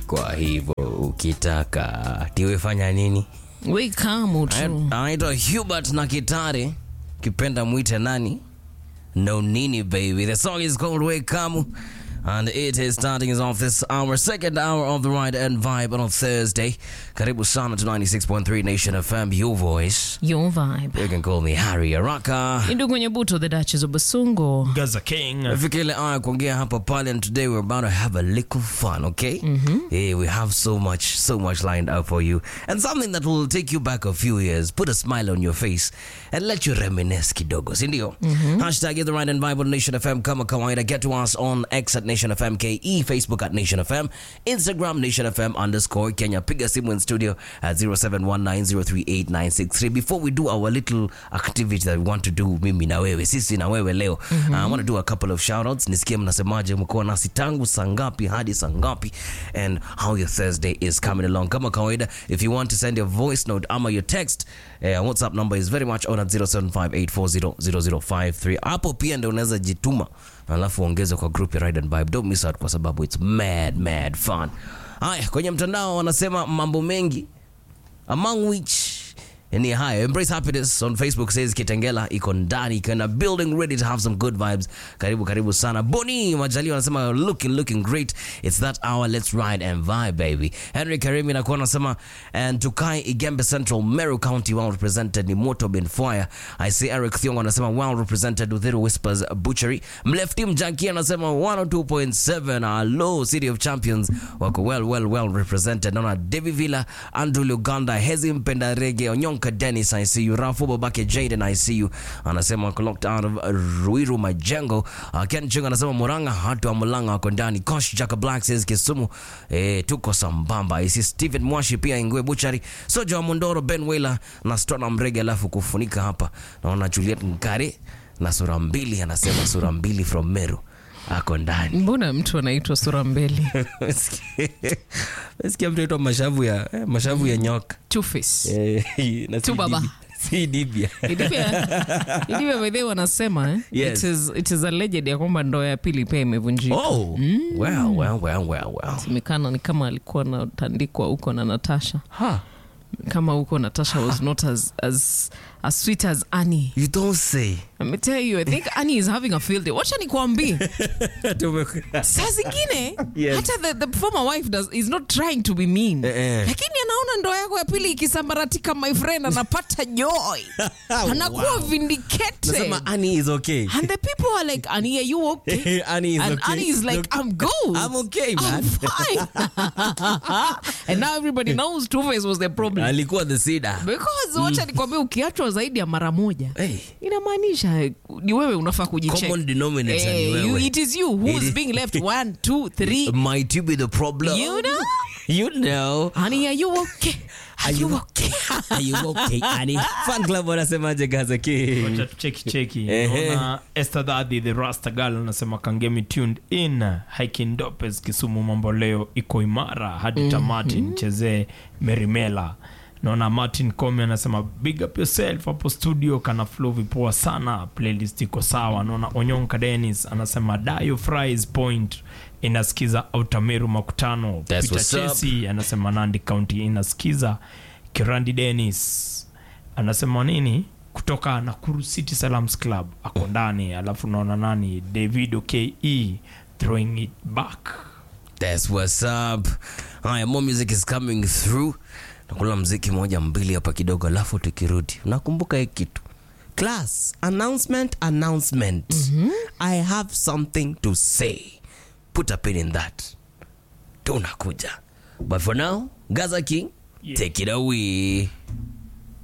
Kwa hivyo ukitaka tiwefanya nini? We kamu tu. Anaitwa Hubert na Kitare, kipenda mwite nani? No Nini baby. The song is called Wekamu. And it is starting us off this hour, second hour of the ride and vibe on a Thursday. Karibu sana to 96.3 Nation FM, your voice. Your vibe. You can call me Harry Araka. Indu kwenye buto the Duchess of Basungo. Gaza King. Fika ile aya kuongea hapa pale and today we're about to have a little fun, okay? Yeah, we have so much, so much lined up for you. And something that will take you back a few years, put a smile on your face and let you reminisce kidogo, si ndio? Hashtag Get the Right and Vibe on Nation FM kama kawaida. Get to us on X at Nation FM KE, Facebook at Nation FM, Instagram Nation FM underscore Kenya. Piga simu in studio at 0719038963. Before we do our little activity that we want to do, mimi na wewe, sisi na wewe leo, uh, I want to do a couple of shoutouts. Nisikie mnasemaje, mkoa nasi tangu saa ngapi hadi saa ngapi and how your Thursday is coming along. Kama kawaida, if you want to send your voice note ama your text, uh, WhatsApp number is very much on at 0758400053. Hapo pia ndio unaweza jituma alafu ongeze kwa group ya Ride and Vibe. Don't miss out kwa sababu it's mad mad fun. Haya, kwenye mtandao wanasema mambo mengi among which ni haya embrace happiness on facebook says kitengela iko ndani kana building ready to have some good vibes karibu karibu sana boni majali wanasema looking looking great it's that hour let's ride and vibe baby henry karimi nakuwa anasema and tukai igembe central meru county well represented ni moto ben fire i see eric thiongo anasema well represented with little whispers butchery mlefti mjanki anasema 102.7 hello city of champions wako well well well represented naona devi villa andrew luganda hezi mpenda rege onyonka dennis i see you rafu babake jaden i see you anasema wako locked out of ruiru majengo uh, ken chung anasema muranga hatu wa mulanga wako ndani kosh jaka black says kisumu eh, tuko sambamba isi stephen mwashi pia ingwe buchari soja wa mondoro ben wailer na stona mrege alafu kufunika hapa naona juliet nkare na sura mbili anasema sura mbili from meru ako ndani Mbona mtu anaitwa sura mbili? sikia mtu aitwa mashavu ya eh, mashavu ya nyoka Two face. Eh, na si Tu baba. dibia. si dibia Idivya Idivya by the way wanasema eh? Yes. It is it is alleged ya kwamba ndoa ya pili pia imevunjika. oh well well well well well Semekana ni kama alikuwa anatandikwa huko na Natasha. huh. Kama huko Natasha was not as as as sweet as Annie. you don't say Let me tell you, I think Annie is having a field day. Wacha nikwambie. saa zingine Yes. hata the, the former wife does, is not trying to be mean Eh, eh. lakini anaona ndoa yako ya pili ikisambaratika my friend anapata joy anakuwa vindicated nasema Annie is okay and the people are like Annie are you okay Annie is and okay. Annie is like Okay. I'm good I'm okay, man. I'm fine and now everybody knows Two Face was the problem alikuwa the cedar because wacha nikwambia ukiachwa zaidi ya mara moja hey, inamaanisha ni wewe unafaa kujicheck common denominator ni Eh, you, wewe it is you who's It is- being left one, two, three. might you be the problem You know? you know Honey, are you okay? Are you okay? are you okay Annie fan club wanasemaje gaza ki Wacha tucheki cheki. Ehe. Naona Esther Daddy the Rasta Girl anasema kangemi tuned in. Hiking Dopes Kisumu mambo leo iko imara hadi tamati nichezee Merimela. Naona Martin Komi anasema big up yourself hapo studio kana flow vipoa sana playlist iko sawa. Naona Onyonka Dennis anasema Dayo Fries Point inasikiza Autameru makutano. That's Peter what's up. Chesi anasema Nandi County inasikiza. Kirandi Dennis anasema nini kutoka Nakuru City Salams Club ako ndani, alafu naona nani Davido ke throwing it back. That's what's up. Haya, more music is coming through. Nakula mziki moja mbili hapa kidogo, alafu tukirudi, unakumbuka hii kitu class announcement announcement. I have something to say. Put a pin in that. Tunakuja. But for now, Gaza King, Yeah. take it away.